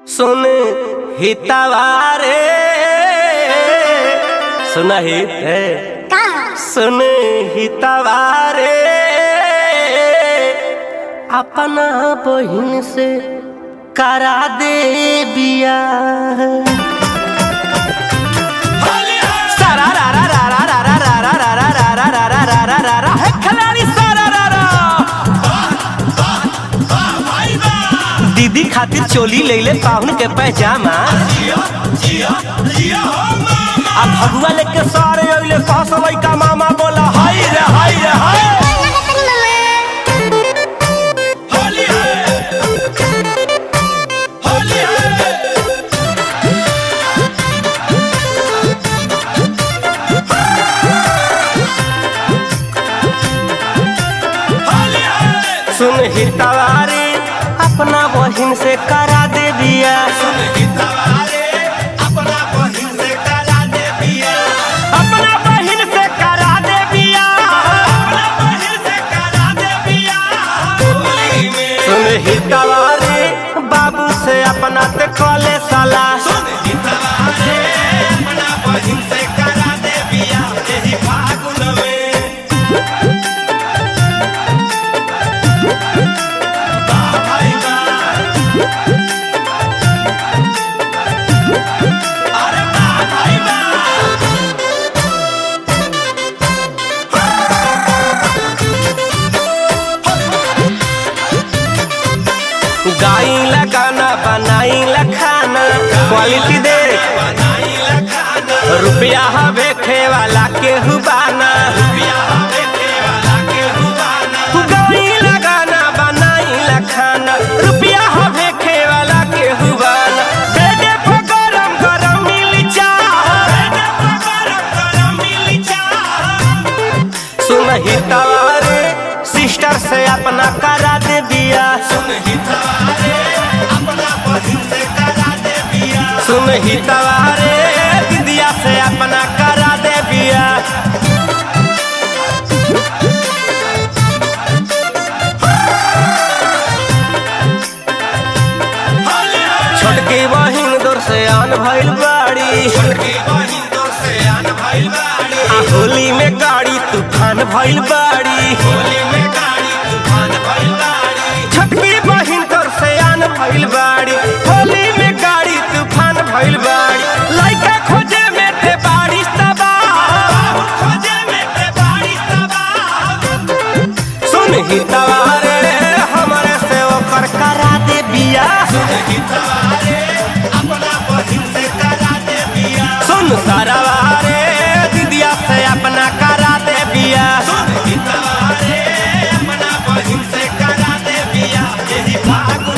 सुन हितवारे सुन हित है का सुन हितवारे अपना बहिन से करा दे बिया सारा रा रा रा रा रा रा रा रा रा रा रा रा रा रा रा रा रा है खिलाड़ी सारा रा रा दीदी खातिर चोली ले ले पाहुन के पैजामा अब भगुआ लेके सारे अइले कहस लइका मामा बोला हाय रे हाय रे हाय सुन हितवारी अपना बहिन से करा दे बिया अपना बहिन से करा दे बिया सुन हितवारी बाबू से अपना ते कॉले साला गाई ला गाना बनाई ला खाना क्वालिटी दे रुपया हवे खे वाला के हुबाना गाई ला गाना बनाई ला खाना रुपया हवे खे वाला के हुबाना बेडे पर गरम गरम मिली सुन हितवारे सिस्टर से अपना करा दे बिया सुन हितवारे दीदिया से अपना करा दे बिया छोटकी बहिन दूर से आन भइल बाड़ी आ होली में गाड़ी तूफान भइल बाड़ी छोटकी बहिन तोर से आन भइल बाड़ी होली में गाड़ी तूफान भइल बाड़ी लइका खोजे में ते बाड़ी सुन ही तवारे हमरे से ओकर करा दे बिया सुन सारावारे दीदिया से अपना करा दे बिया अपना बहिन से करा दे बिया यही फागुन